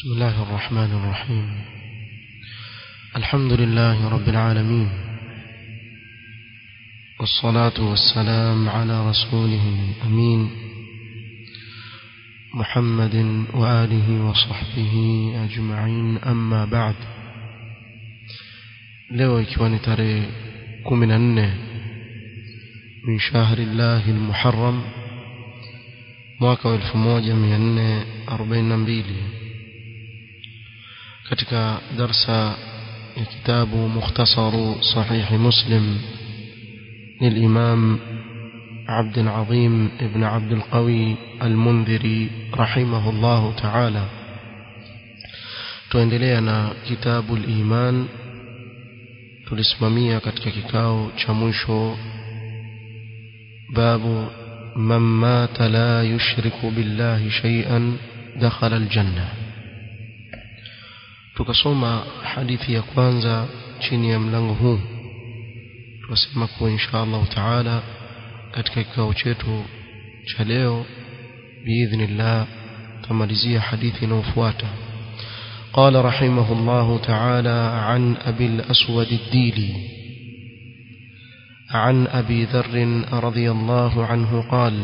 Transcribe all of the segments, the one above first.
بسم الله الرحمن الرحيم الحمد لله رب العالمين والصلاة والسلام على رسوله الأمين محمد وآله وصحبه أجمعين أما بعد leo ikiwa ni tarehe kumi na nne min shahri llahi lmuharam mwaka wa elfu moja mia nne arobaini na mbili katika darsa ya kitabu mukhtasaru sahihi muslim للإمام عبد العظيم ابن عبد القوي المنذري رحمه الله تعالى tuendelea كتاب الإيمان tulisimamia katika kikao cha mwisho babu man mata la yushriku billahi shay'an dakhala aljanna tukasoma hadithi ya kwanza chini ya mlango huu tukasema kuwa insha Allah taala katika kikao chetu cha leo biidhnillah tamalizia hadithi inayofuata قال رحمه الله تعالى عن أبي الأسود الديلي عن أبي ذر رضي الله عنه قال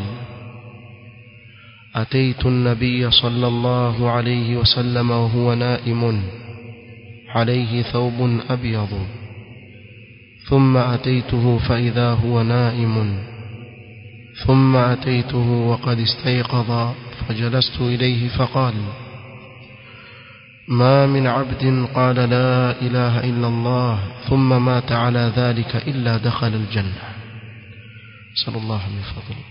أتيت النبي صلى الله عليه وسلم وهو نائم عليه ثوب أبيض ثم أتيته فإذا هو نائم ثم أتيته وقد استيقظ فجلست إليه فقال ما من عبد قال لا إله إلا الله ثم مات على ذلك إلا دخل الجنة صلى الله من فضله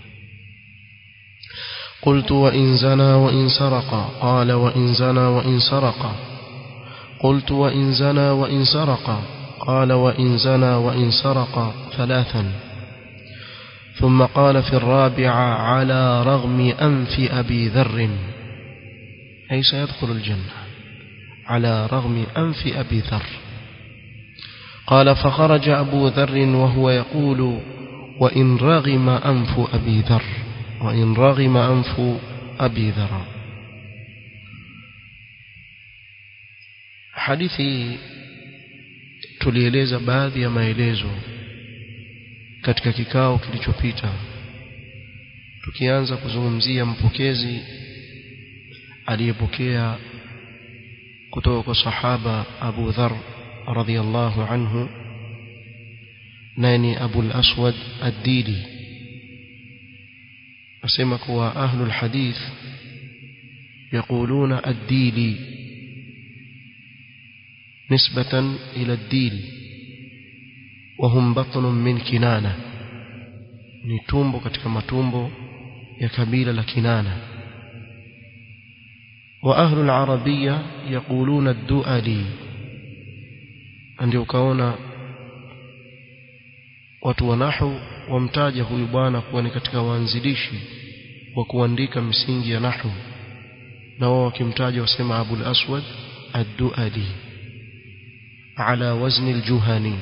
قلت وإن زنى وإن سرق قال وإن زنى وإن سرق قلت وإن زنى وإن سرق قال وإن زنى وإن سرق ثلاثا ثم قال في الرابعة على رغم أنف أبي ذر أي سيدخل الجنة على رغم أنف أبي ذر قال فخرج أبو ذر وهو يقول وإن رغم أنف أبي ذر وإن رغم أنف أبي ذر hadithi tulieleza baadhi ya maelezo katika kikao kilichopita tukianza kuzungumzia mpokezi aliyepokea kutoka kwa sahaba Abu Dharr radhiyallahu anhu nani Abu al-Aswad ad-Dili asema kuwa ahlu al-hadith يقولون الديلي نسبة إلى الديل وهم بطن من كنانة نتومبو katika matumbo ya kabila la Kinana وأهل العربية يقولون الدؤلي ndio ukaona watu wa nahu wamtaja huyu bwana kuwa ni katika waanzilishi wa kuandika misingi ya nahu na wao wakimtaja wasema Abul Aswad ad-Duali ala wazn al-Juhani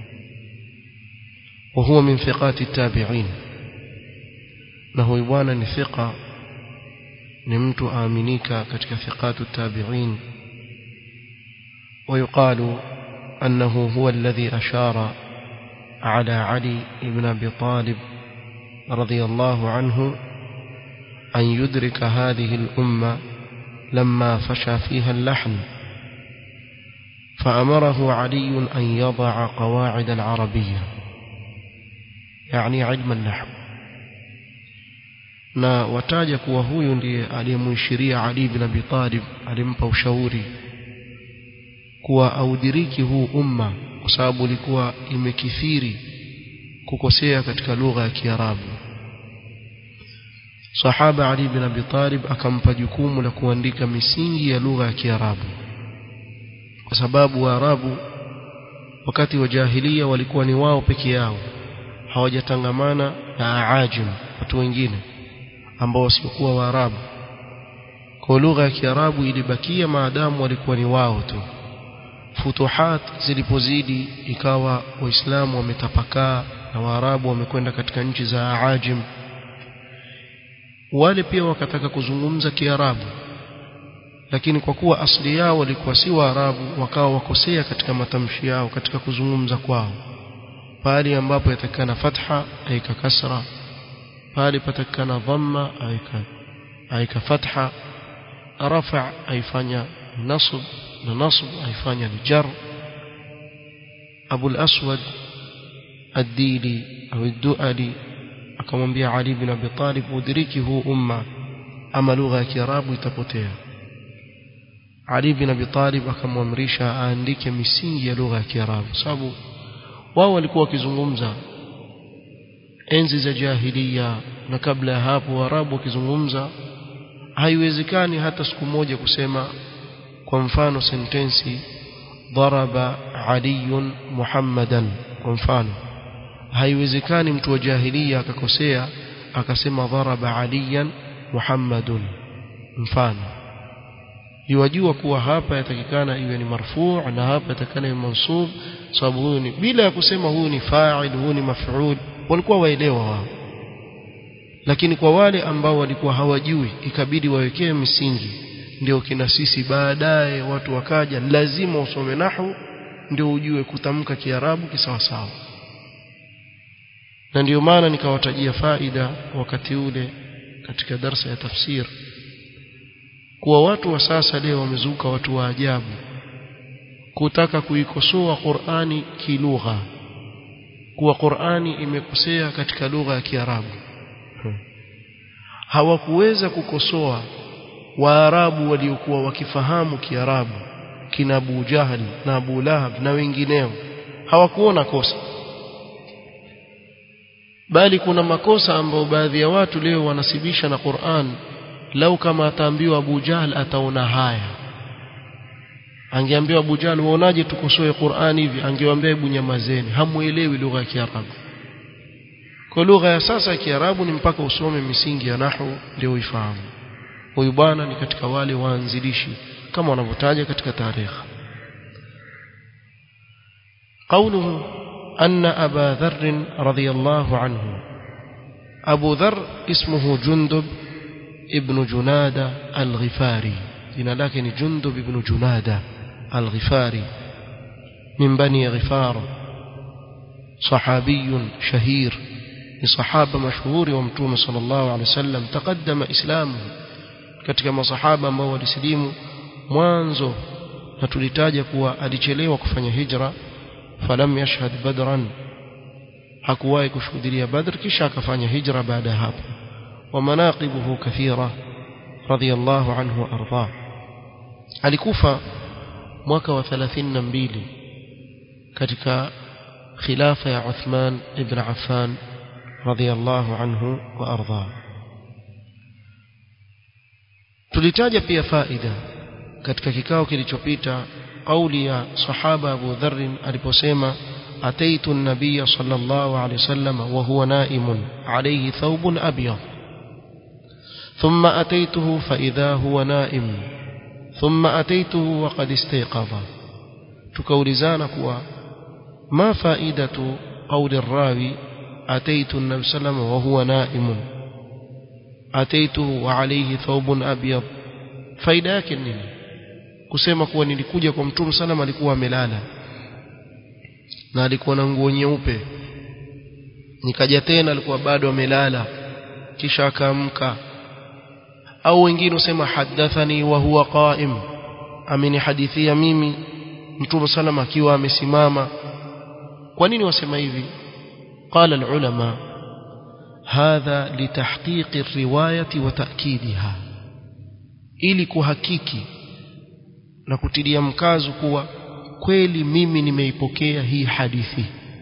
وهو من ثقات التابعين na huyu bwana ni thiqa ni mtu aaminika katika thiqatu tabi'in ويقال أنه هو الذي أشار على علي بن أبي طالب رضي الله عنه أن يدرك هذه الأمة لما فشى فيها اللحن فأمره علي أن يضع قواعد العربية يعني علم النحو na wataja kuwa huyu ndiye aliyemuishiria Ali bin Abi Talib alimpa ushauri kuwa audiriki huu umma kwa sababu ulikuwa imekithiri kukosea katika lugha ya Kiarabu Sahaba Ali bin Abi Talib akampa jukumu la kuandika misingi ya lugha ya Kiarabu kwa sababu Waarabu wakati wa jahilia walikuwa ni wao peke yao hawajatangamana na aajim watu wengine ambao wasiokuwa Waarabu. Kwa lugha ya Kiarabu ilibakia maadamu walikuwa ni wao tu. Futuhat zilipozidi ikawa Waislamu wametapakaa na Waarabu wamekwenda katika nchi za Aajim. Wale pia wakataka kuzungumza Kiarabu lakini kwa kuwa asili yao walikuwa si waarabu wakawa wakosea katika matamshi yao katika kuzungumza kwao pale ambapo yatakana fatha aika kasra pale patakana dhamma aika aika fatha rafa aifanya nasb na nasb aifanya ni jar Abu al-Aswad ad-Dili au ad-Duali akamwambia Ali bin Abi Talib udiriki huu umma ama lugha ya Kiarabu itapotea Ali bin Abi Talib akamwamrisha aandike misingi ya lugha ya Kiarabu sababu wao walikuwa wakizungumza enzi za jahiliya na kabla ya hapo Waarabu wakizungumza haiwezekani hata siku moja kusema kwa mfano sentensi daraba aliyun muhammadan kwa mfano haiwezekani mtu wa jahiliya akakosea akasema daraba aliyan muhammadun mfano yuwajua kuwa hapa yatakikana iwe ni marfuu na hapa yatakikana iwe mansub sababu huyu ni bila ya kusema huyu ni fa'il huyu ni maf'ul walikuwa waelewa wao lakini kwa wale ambao walikuwa hawajui ikabidi wawekee misingi ndio kina sisi baadaye watu wakaja lazima usome nahu ndio ujue kutamka kiarabu kisawasawa na ndio maana nikawatajia faida wakati ule katika darsa ya tafsir kuwa watu wa sasa leo wamezuka watu wa ajabu kutaka kuikosoa Qur'ani kilugha kuwa Qur'ani imekosea katika lugha ya Kiarabu hawakuweza kukosoa Waarabu waliokuwa wakifahamu Kiarabu kina Abu Jahal na Abu Lahab na wengineo hawakuona kosa bali kuna makosa ambayo baadhi ya watu leo wanasibisha na Qur'an lau kama ataambiwa Abu Jahl ataona haya angeambiwa Abu Jahl waonaje tukosoe Qur'an hivi angewaambia hebu nyamazeni hamuelewi lugha ya Kiarabu kwa lugha ya sasa ya Kiarabu ni mpaka usome misingi ya nahwu ndio uifahamu huyu bwana ni katika wale waanzilishi kama wanavyotaja katika tarehe قوله أن أبا ذر رضي الله عنه أبو ذر اسمه جندب ابن جنادة الغفاري جنا لكن جندب ابن جنادة الغفاري من بني غفار صحابي شهير لصحابة مشهور ومتوم صلى الله عليه وسلم تقدم إسلامه katika masahaba ambao walisilimu mwanzo na tulitaja kuwa alichelewa kufanya hijra falam yashhad badran hakuwahi kushuhudia badr kisha akafanya hijra baada ya hapo wa manaqibuhu kathira radiyallahu anhu arda alikufa mwaka wa 32 katika khilafa ya Uthman ibn Affan radiyallahu anhu wa arda tulitaja pia faida katika kikao kilichopita kauli ya sahaba Abu Dharr aliposema ataitu an-nabiy sallallahu alayhi wasallam wa huwa naimun alayhi thawbun abyad thumma ataituhu fa idha huwa naim thumma ataituhu wa qad istayqadha tukaulizana kuwa ma faidatu qawli ar-rawi ataitu an-nabiy sallallahu wa huwa naimun ataituhu wa alayhi thawbun abyad faida yake nini kusema kuwa nilikuja kwa mtume sallam alikuwa amelala na alikuwa na nguo nyeupe nikaja tena alikuwa bado amelala kisha akaamka au wengine usema hadathani wa huwa qaim amenihadithia mimi mtume sallam akiwa amesimama kwa nini wasema hivi قال العلماء هذا لتحقيق الرواية وتأكيدها ili kuhakiki na kutilia mkazo kuwa kweli mimi nimeipokea hii hadithi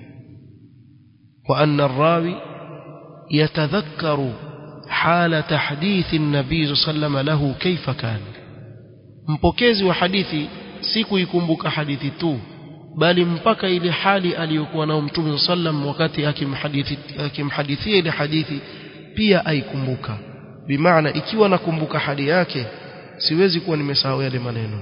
wa anna rawi yatadhakkaru hala tahdithi an-nabii sallallahu lahu kaifa kana mpokezi wa hadithi si kuikumbuka hadithi tu bali mpaka ile hali aliyokuwa nao mtume sallam wakati akimhadithi akimhadithia ile hadithi pia aikumbuka bimaana ikiwa nakumbuka hali yake siwezi kuwa nimesahau yale maneno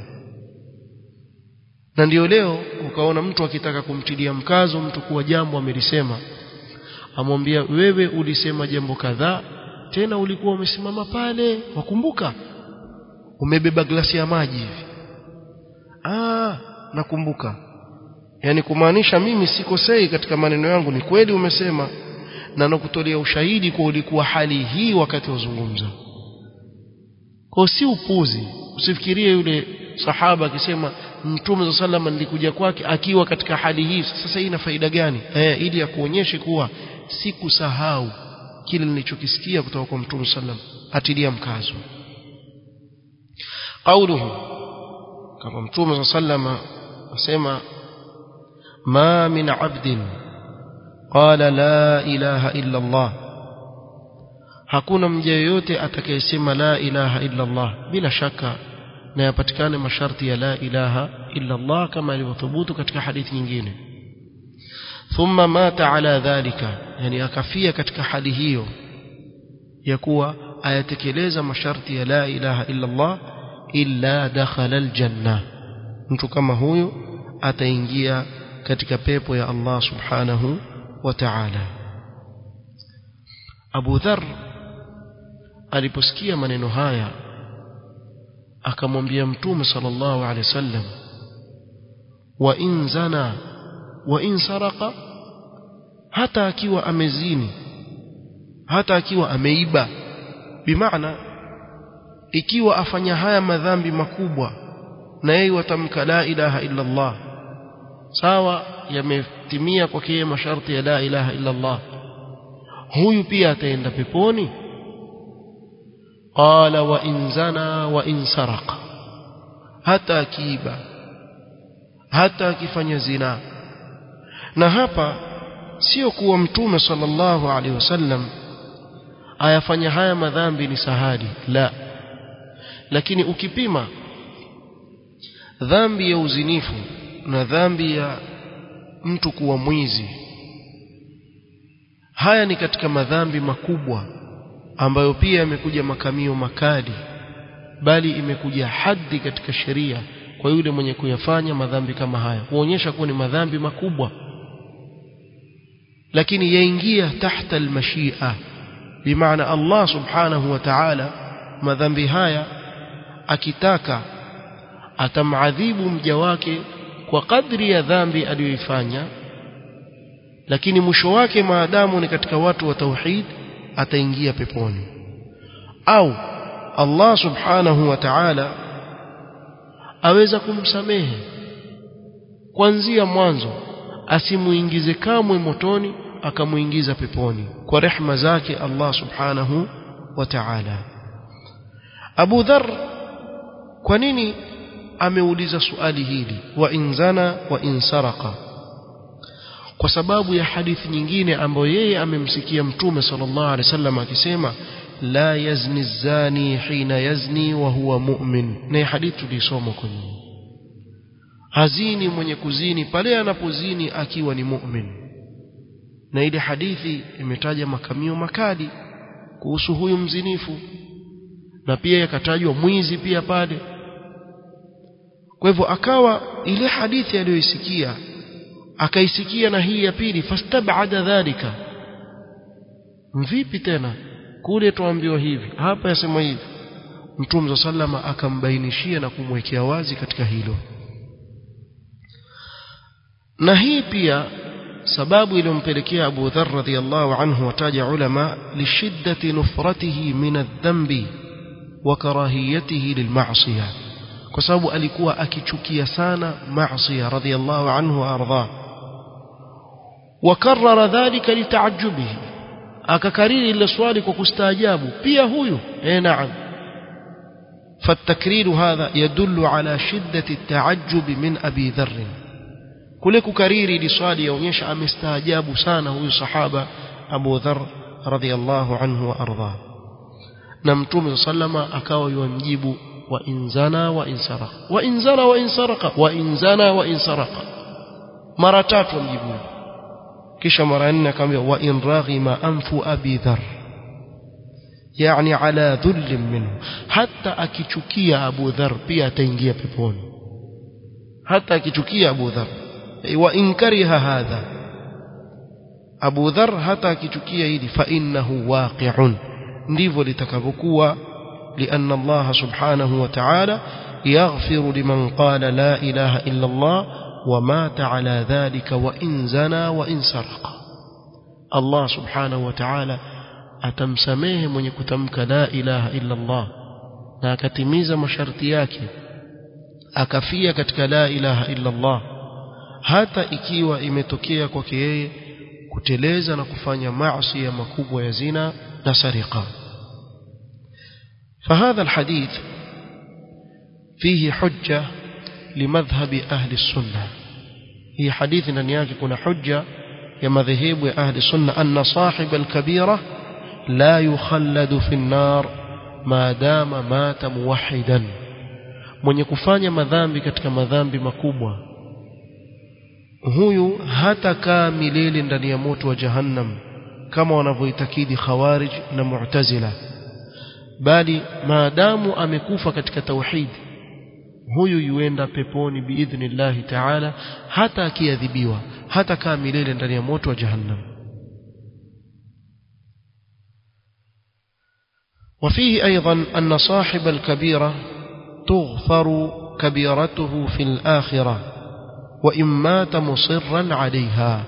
na ndio leo ukaona mtu akitaka kumtilia mkazo mtu kuwa jambo amelisema amwambia wewe ulisema jambo kadhaa tena ulikuwa umesimama pale wakumbuka umebeba glasi ya maji hivi ah nakumbuka yani kumaanisha mimi sikosei katika maneno yangu ni kweli umesema na nakutolea ushahidi kwa ulikuwa hali hii wakati wazungumza kwa si upuzi usifikirie yule sahaba akisema mtume za salama nilikuja kwake akiwa katika hali hii sasa hii ina faida gani eh ili akuonyeshe kuwa sikusahau kile nilichokisikia kutoka kwa mtume sallam atilia mkazo qauluhu kama mtume sallama asema ma min abdin qala la ilaha illa Allah hakuna mja yoyote atakayesema la ilaha illa Allah bila shaka na yapatikane masharti ya la ilaha illa Allah kama ilivyothubutu katika hadithi nyingine thumma mata ala dhalika yani akafia katika hali hiyo ya kuwa ayatekeleza masharti ya la ilaha illa Allah illa dakhala aljanna mtu kama huyu ataingia katika pepo ya Allah subhanahu wa ta'ala Abu Dharr aliposikia maneno haya akamwambia mtume sallallahu alaihi wasallam wa in zana wa in saraka hata akiwa amezini hata akiwa ameiba bimaana ikiwa afanya haya madhambi makubwa na yeye watamka la ilaha illa Allah sawa yametimia kwake yeye masharti ya la ilaha illa Allah huyu pia ataenda peponi qala wa in zana wa in saraka hata akiiba hata akifanya zina na hapa sio kuwa mtume sallallahu alaihi wasallam ayafanya haya madhambi ni sahali la lakini ukipima dhambi ya uzinifu na dhambi ya mtu kuwa mwizi haya ni katika madhambi makubwa ambayo pia yamekuja makamio makali bali imekuja haddi katika sheria kwa yule mwenye kuyafanya madhambi kama haya kuonyesha kuwa ni madhambi makubwa lakini yaingia tahta almashia bimaana Allah subhanahu wa ta'ala madhambi haya akitaka atamadhibu mja wake kwa kadri ya dhambi aliyoifanya lakini mwisho wake maadamu ni katika watu wa tauhid ataingia peponi au Allah subhanahu wa ta'ala aweza kumsamehe kuanzia mwanzo asimuingize kamwe motoni akamuingiza peponi kwa rehma zake Allah subhanahu wa ta'ala Abu Dharr kwa nini ameuliza swali hili wa inzana wa insaraka kwa sababu ya hadithi nyingine ambayo yeye amemsikia mtume sallallahu alaihi wasallam akisema la yazni zani hina yazni wa huwa mu'min na hadithi tulisoma kwenye hazini mwenye kuzini pale anapozini akiwa ni mu'min na ile hadithi imetaja makamio makali kuhusu huyu mzinifu na pia yakatajwa mwizi pia pale kwa hivyo akawa ile hadithi aliyoisikia akaisikia na hii ya pili fastabada dhalika vipi tena kule tuambiwa hivi hapa yasema hivi mtume sallama akambainishia na kumwekea wazi katika hilo na hii pia sababu iliyompelekea Abu Dharr radhiyallahu anhu wataja ulama lishiddati nufratihi min adh-dhanbi wa karahiyatihi lilma'siyah kwa sababu alikuwa akichukia sana maasiya radhiyallahu anhu wa ardha wakarrara dhalika litaajubihi akakariri ile swali kwa kustaajabu pia huyu eh naam فالتكرير هذا يدل على شدة التعجب من أبي ذر kule kukariri ili swali yaonyesha amestaajabu sana huyu sahaba Abu Dharr radhiyallahu anhu wa ardha na mtume sallama akawa yumjibu wa inzana wa insaraka wa inzana wa insaraka wa inzana wa insaraka mara tatu mjibu kisha mara nne akamwambia wa in raghima anfu abi dhar yani ala dhull minhu hata akichukia Abu Dhar pia ataingia peponi hata akichukia Abu Dhar wa in kariha hadha Abu Dhar hata akichukia hili fa innahu waqi'un ndivyo litakavyokuwa لأن الله سبحانه وتعالى يغفر لمن قال لا إله إلا الله ومات على ذلك وإن زنى وإن سرق الله سبحانه وتعالى atamsamehe mwenye kutamka la ilaha illa Allah na akatimiza masharti yake akafia katika la ilaha illa Allah hata ikiwa imetokea kwake yeye kuteleza na kufanya maasi ya makubwa ya zina na sariqa فهذا الحديث فيه حجة لمذهب أهل السنة هي حديث ndani yake kuna hujja ya madhehebu ya ahli sunna anna sahib al-kabira la yukhalladu fi an-nar ma dama mata muwahhidan mwenye kufanya madhambi katika madhambi makubwa huyu hatakaa milele ndani ya moto wa jahannam kama wanavyoitakidi khawarij na mu'tazila bali maadamu amekufa katika tauhid huyu yuenda peponi biidhnillahi taala hata akiadhibiwa hata kaa milele ndani ya moto wa jahannam وفيه أيضا أن صاحب الكبيرة تغفر كبيرته في الآخرة وإن مات مصرا عليها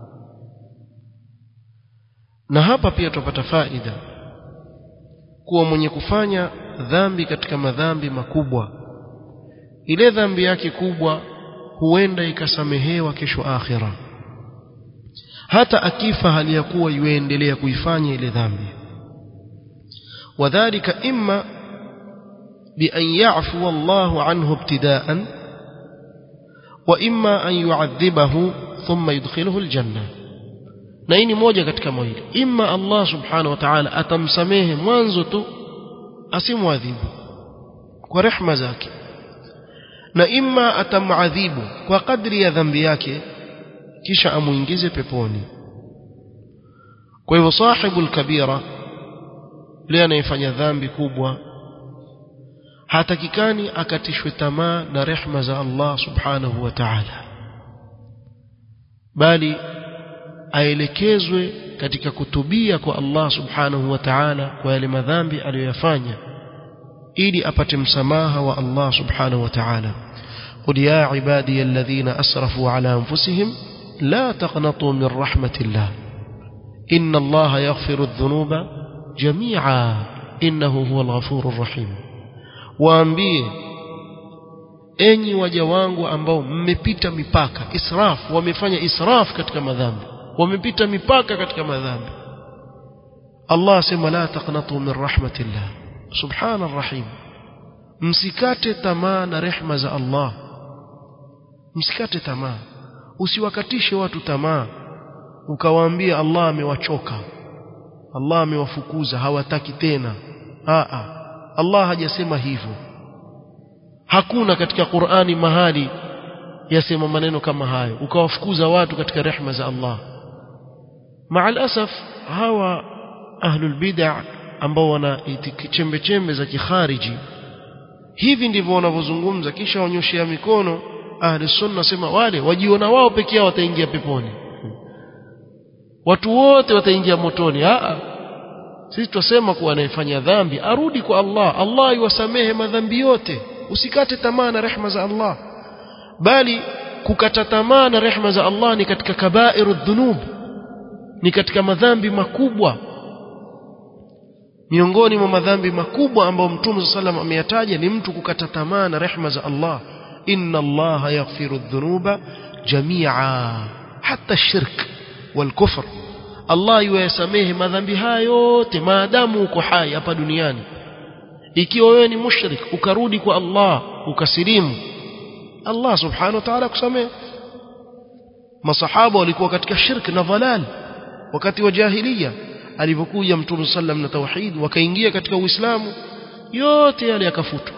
na hapa pia tupata faida kuwa mwenye kufanya dhambi katika madhambi makubwa ile dhambi yake kubwa huenda ikasamehewa kesho akhira hata akifa hali ya kuwa yuendelea kuifanya ile dhambi wadhālika imma بأن يعفو الله عنه ابتداء وإما أن يعذبه ثم يدخله الجنة na hii ni moja katika mawili imma Allah subhanahu wa ta'ala atamsamehe mwanzo tu asimwadhibu kwa rehma zake na imma atamadhibu kwa kadri ya dhambi yake kisha amuingize peponi kwa hivyo sahibul kabira yule anayefanya dhambi kubwa hatakikani akatishwe tamaa na rehma za Allah subhanahu wa ta'ala bali aelekezwe katika kutubia kwa Allah subhanahu wa ta'ala kwa yale madhambi aliyoyafanya ili apate msamaha wa Allah subhanahu wa ta'ala قل يا عبادي الذين أسرفوا على أنفسهم لا تقنطوا من رحمة الله إن الله يغفر الذنوب جميعا إنه هو الغفور الرحيم waambie enyi waja wangu ambao mmepita mipaka israf wamefanya israf katika madhambi wamepita mipaka katika madhambi Allah asema la taqnatu min rahmatillah subhana rahim msikate tamaa na rehma za Allah msikate tamaa usiwakatishe watu tamaa ukawaambia Allah amewachoka Allah amewafukuza hawataki tena a a Allah hajasema hivyo hakuna katika Qur'ani mahali yasema maneno kama hayo ukawafukuza watu katika rehma za Allah maal asaf hawa ahlul bid'ah ambao wana chembe chembe za kikhariji hivi ndivyo wanavyozungumza kisha wanyoshea mikono ahli sunna sema wale wajiona wao peke yao wataingia peponi watu wote wataingia motoni a sisi tutasema kuwa anayefanya dhambi arudi kwa Allah Allah iwasamehe madhambi yote usikate tamaa na rehma za Allah bali kukata tamaa na rehma za Allah ni katika kabairu dhunub ni katika madhambi makubwa miongoni mwa madhambi makubwa ambayo Mtume sallam ameyataja ni mtu kukata tamaa na rehma za Allah inna Allah yaghfiru dhunuba jami'a hata shirk wal kufr Allah yuyasamehe madhambi haya yote maadamu uko hai hapa duniani ikiwa wewe ni mushrik ukarudi kwa Allah ukasilimu Allah subhanahu wa ta'ala kusamehe masahaba walikuwa katika shirk na dhalal wakati wa jahiliya alivyokuja mtume sallam na tauhid wakaingia katika uislamu yote yale yakafutwa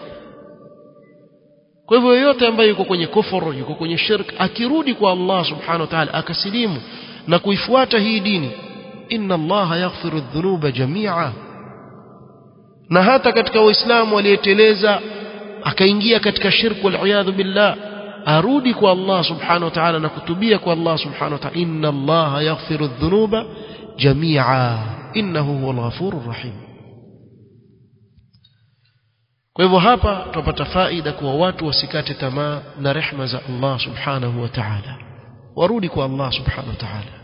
kwa hivyo yote ambaye yuko kwenye kufuru yuko kwenye shirk akirudi kwa Allah subhanahu wa ta'ala akasilimu na kuifuata hii dini inna Allah yaghfiru dhunuba jami'a na hata katika waislamu aliyeteleza akaingia katika shirk wal billah arudi kwa Allah subhanahu wa ta'ala na kutubia kwa Allah subhanahu wa ta'ala inna Allah yaghfiru dhunuba jami'a innahu huwal ghafurur rahim kwa hivyo hapa tupata faida kuwa watu wasikate tamaa na rehma za Allah subhanahu wa ta'ala warudi kwa Allah subhanahu wa ta'ala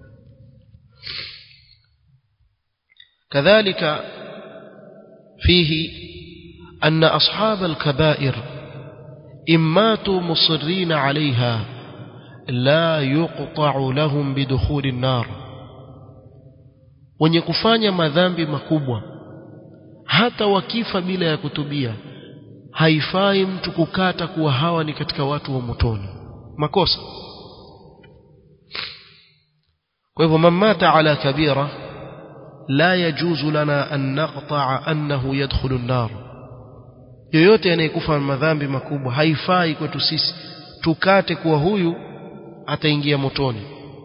كذلك فيه أن أصحاب الكبائر إن ماتوا مصرين عليها لا يقطع لهم بدخول النار wenye kufanya madhambi makubwa hata wakifa bila ya kutubia haifai mtu kukata kuwa hawa ni katika watu wa motoni makosa kwa hivyo man mata ala kabira la yajuzu lana an naqta'a annahu yadkhulu an-nar yoyote anayekufa madhambi makubwa haifai kwetu sisi tukate kuwa huyu ataingia motoni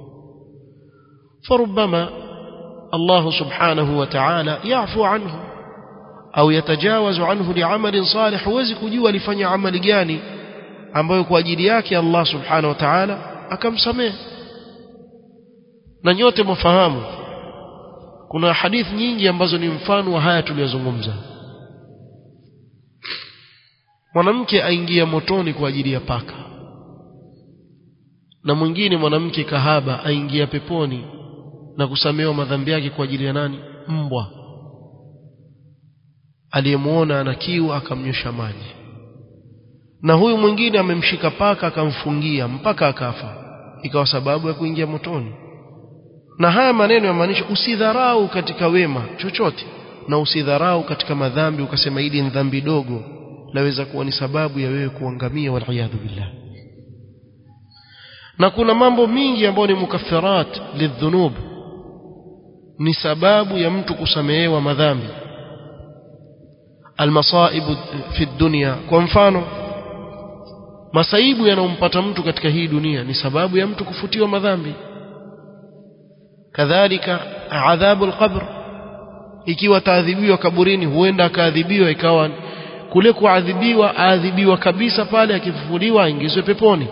فربما الله سبحانه وتعالى يعفو عنه au yatajawazu anhu li'amalin salih huwezi kujua alifanya amali gani ambayo kwa ajili yake Allah subhanahu wa ta'ala akamsamehe na nyote mfahamu kuna hadithi nyingi ambazo ni mfano wa haya tuliyozungumza mwanamke aingia motoni kwa ajili ya paka na mwingine mwanamke kahaba aingia peponi na kusamehewa madhambi yake kwa ajili ya nani mbwa aliyemuona ana kiu akamnyosha maji na huyu mwingine amemshika paka akamfungia mpaka akafa ikawa sababu ya kuingia motoni na haya maneno yamaanisha usidharau katika wema chochote na usidharau katika madhambi ukasema hili ni dhambi dogo laweza kuwa ni sababu ya wewe kuangamia waliyadhu billah na kuna mambo mingi ambayo ni mukaffirat lidhunub ni sababu ya mtu kusamehewa madhambi almasaibu fi dunya kwa mfano masaibu yanayompata mtu katika hii dunia ni sababu ya mtu kufutiwa madhambi kadhalika adhabu alqabr ikiwa taadhibiwa kaburini huenda akaadhibiwa ikawa kule kuadhibiwa aadhibiwa kabisa pale akifufuliwa aingizwe peponi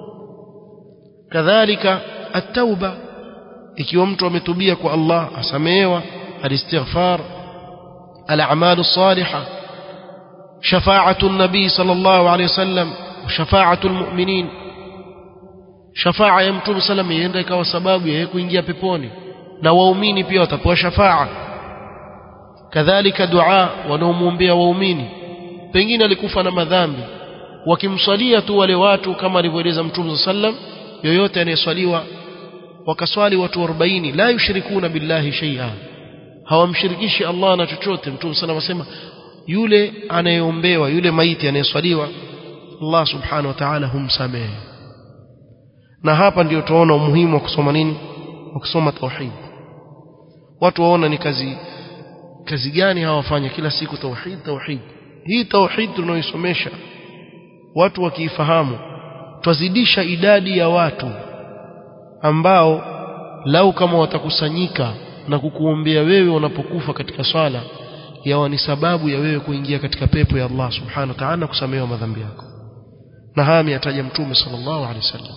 kadhalika at-tauba ikiwa mtu ametubia kwa Allah asamehewa alistighfar al-a'mal as-salihah shafa'atu an-nabi sallallahu alayhi wasallam shafa'atu al-mu'minin shafa'a ya mtume sallam ienda ikawa sababu ya kuingia peponi na waumini pia watapewa shafa'a kadhalika dua wanaomwombea waumini pengine alikufa na madhambi wakimswalia tu wale watu kama alivyoeleza mtume sallam yoyote anayeswaliwa wakaswali watu 40 la yushrikuna billahi shay'a hawamshirikishi Allah na chochote mtume sallam asema yule anayeombewa yule maiti anayeswaliwa Allah subhanahu wa ta'ala humsamehe na hapa ndio tunaona umuhimu wa kusoma nini wa kusoma tauhid watu waona ni kazi kazi gani hawafanya kila siku tauhid tauhid hii tauhid tunaoisomesha watu wakiifahamu twazidisha idadi ya watu ambao lau kama watakusanyika na kukuombea wewe unapokufa katika swala yawa ni sababu ya wewe kuingia katika pepo ya Allah subhanahu wa ta'ala na kusamehewa madhambi yako na haya ameyataja mtume sallallahu alaihi wasallam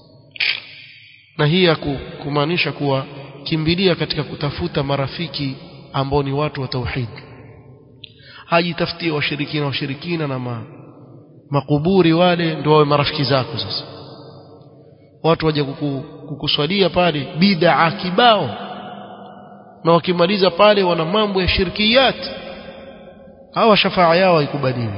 na hii ya kumaanisha kuwa kimbilia katika kutafuta marafiki ambao ni watu wa tauhid hajitafutie washirikina washirikina na ma, makuburi wale ndio wawe marafiki zako sasa watu waje kuku, kukuswalia pale bid'a kibao na wakimaliza pale wana mambo ya shirkiyat hawa shafaa yao haikubaliwi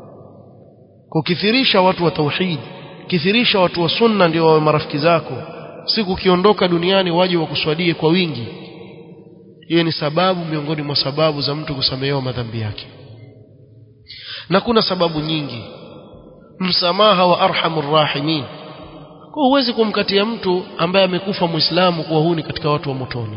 kukithirisha watu wa tauhid kithirisha watu wa sunna ndio wawe marafiki zako siku ukiondoka duniani waje wakuswalie kwa wingi hiyo ni sababu miongoni mwa sababu za mtu kusamehewa madhambi yake na kuna sababu nyingi msamaha wa arhamur rahimin kwa huwezi kumkatia mtu ambaye amekufa muislamu kuwa huni katika watu wa motoni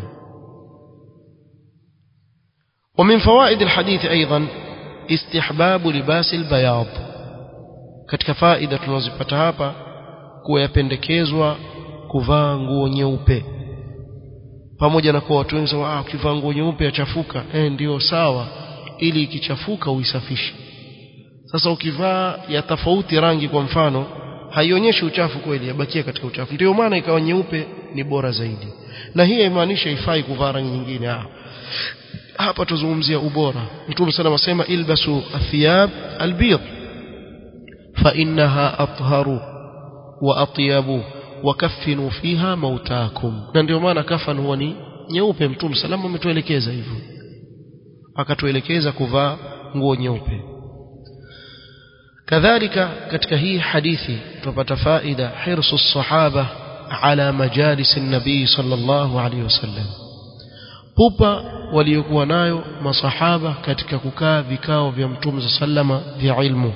ومن فوائد الحديث أيضا استحباب لباس البياض katika faida tunazipata hapa kuwa yapendekezwa kuvaa nguo nyeupe pamoja na kuwa watu wengi ah ukivaa nguo nyeupe yachafuka eh ndio sawa ili ikichafuka uisafishe sasa ukivaa ya tofauti rangi kwa mfano haionyeshi uchafu kweli yabakia katika uchafu ndio maana ikawa nyeupe ni bora zaidi na hii haimaanishi haifai kuvaa rangi nyingine ah hapa tuzungumzia ubora mtume sana asema ilbasu athiyab albid fa innaha atharu wa atyabu wakaffinu fiha mautakum na ndio maana kafan huwa ni nyeupe mtume salama ametuelekeza hivyo akatuelekeza kuvaa nguo nyeupe kadhalika katika hii hadithi tupata faida hirsu sahaba ala majalis nabii sallallahu alaihi wasallam pupa waliokuwa nayo masahaba katika kukaa vikao vya mtume sallama vya ilmu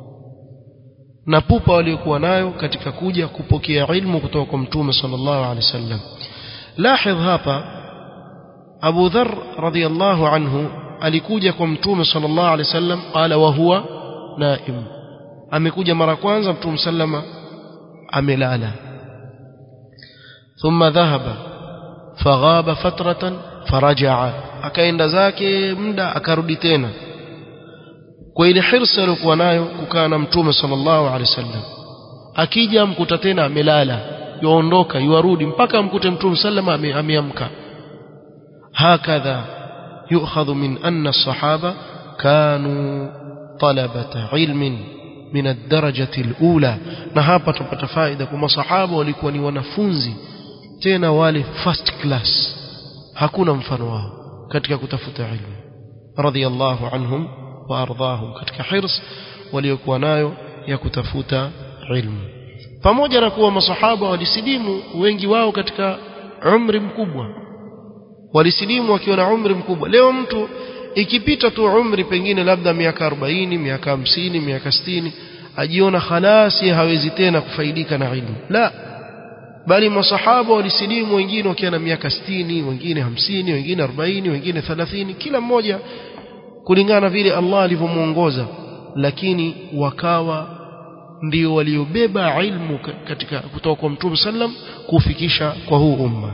na pupa waliokuwa nayo katika kuja kupokea ilmu kutoka kwa mtume sallallahu alaihi wasallam lahidh hapa Abu Dharr radhiyallahu anhu alikuja kwa mtume sallallahu alaihi wasallam qala wa huwa naim amekuja mara kwanza mtume sallama amelala thumma dhahaba faghaba fatratan farajaa akaenda zake muda akarudi tena kwa ile hirsa aliyokuwa nayo kukaa na mtume sallallahu alaihi wasallam akija mkuta tena amelala yuondoka yuarudi mpaka mkute mtume sallama ameamka hakadha yu'khadhu min anna as-sahaba kanu talabata ilmin min ad-darajati al-ula na hapa tupata faida kwa masahaba walikuwa ni wanafunzi tena wale first class hakuna mfano wao katika kutafuta ilmu radiyallahu anhum wa ardahum katika hirs waliokuwa nayo ya kutafuta ilmu pamoja na kuwa masahaba walisilimu wengi wao katika umri mkubwa walisilimu wakiwa na umri mkubwa leo mtu ikipita tu umri pengine labda miaka 40 miaka 50 miaka 60 ajiona khalasi hawezi tena kufaidika na ilmu la bali masahaba walisilimu wengine wakiwa na miaka 60 wengine 50 wengine 40 wengine 30 kila mmoja kulingana na vile Allah alivyomuongoza lakini wakawa ndio waliobeba ilmu katika kutoka kwa Mtume sallam kufikisha kwa huu umma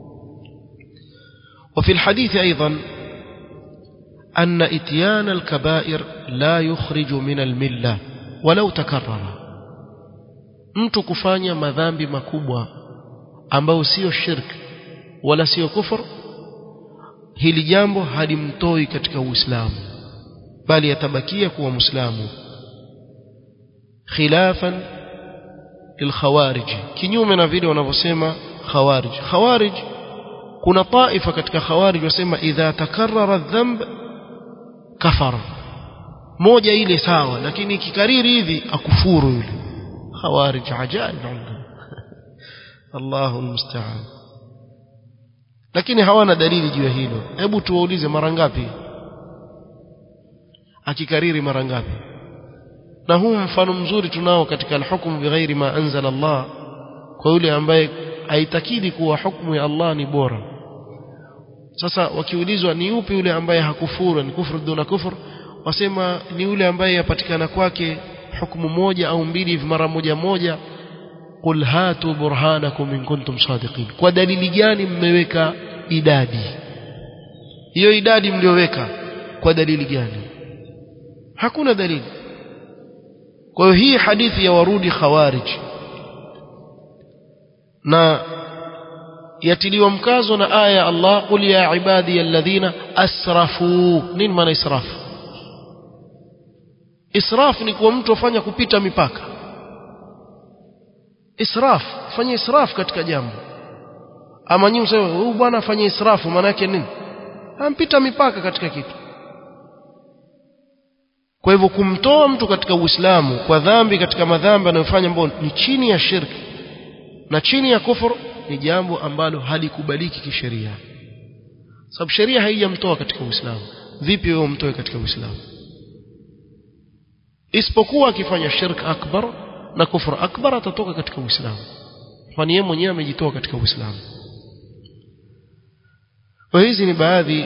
وفي الحديث أيضا أن إتيان الكبائر لا يخرج من الملة ولو تكرر mtu kufanya madhambi makubwa ambayo sio shirk wala sio kufur hili jambo halimtoi katika uislamu bali yatabakia kuwa muislamu khilafan lilkhawarij kinyume na vile wanavyosema khawarij khawarij kuna taifa katika khawarij wasema idha takarrara dhanb kafara moja ile sawa lakini ikikariri hivi akufuru yule khawarij ajaib Allahu musta'an lakini hawana dalili juu ya hilo hebu tuwaulize mara ngapi akikariri mara ngapi na huu mfano mzuri tunao katika alhukmu bighairi ma anzala Allah kwa yule ambaye aitakidi kuwa hukumu ya Allah ni bora sasa wakiulizwa ni upi yule ambaye hakufuru ni kufuru duna kufur wasema ni yule ambaye yapatikana kwake hukumu moja au mbili hivi mara moja moja qul hatu burhanakum in kuntum sadiqin kwa dalili gani mmeweka idadi hiyo idadi mlioweka kwa dalili gani hakuna dalili kwa hiyo hii hadithi ya warudi khawarij na yatiliwa mkazo na aya ya Allah qul ya ibadi alladhina asrafu nini maana israfu israf ni kwa mtu afanya kupita mipaka israf fanya israf katika jambo ama nyinyi mseme huyu bwana afanye israfu maana yake nini ampita mipaka katika kitu kwa hivyo kumtoa mtu katika uislamu kwa dhambi katika madhambi anayofanya ambayo ni chini ya shirki na chini ya kufur ni jambo ambalo halikubaliki kisheria sababu sheria haijamtoa katika uislamu vipi wewe umtoe katika uislamu isipokuwa akifanya shirk akbar na kufur akbar atatoka katika uislamu kwani yeye mwenyewe amejitoa katika uislamu kwa hizi ni baadhi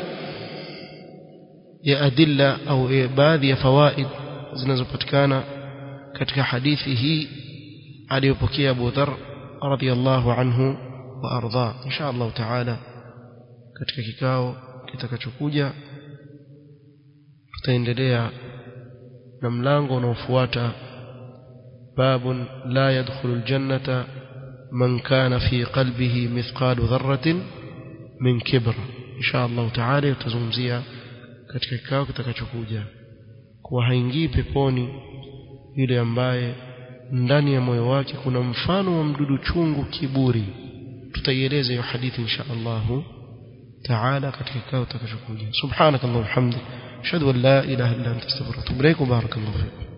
ya adilla au baadhi ya fawaid zinazopatikana katika hadithi hii aliyopokea Abu Dharr radhiyallahu anhu wa arda insha Allah taala katika kikao kitakachokuja tutaendelea na mlango unaofuata باب لا يدخل الجنة من كان في قلبه مثقال ذرة من كبر insha Allah taala tutazungumzia katika kikao kitakachokuja kuwa haingii peponi yule ambaye ndani ya moyo wake kuna mfano wa mdudu chungu kiburi tutaieleza hiyo hadithi insha Allah taala katika kikao kitakachokuja subhanakallahumma hamdik ashhadu an la ilaha illa anta astaghfiruka wa atubu ilaik barakallahu fiik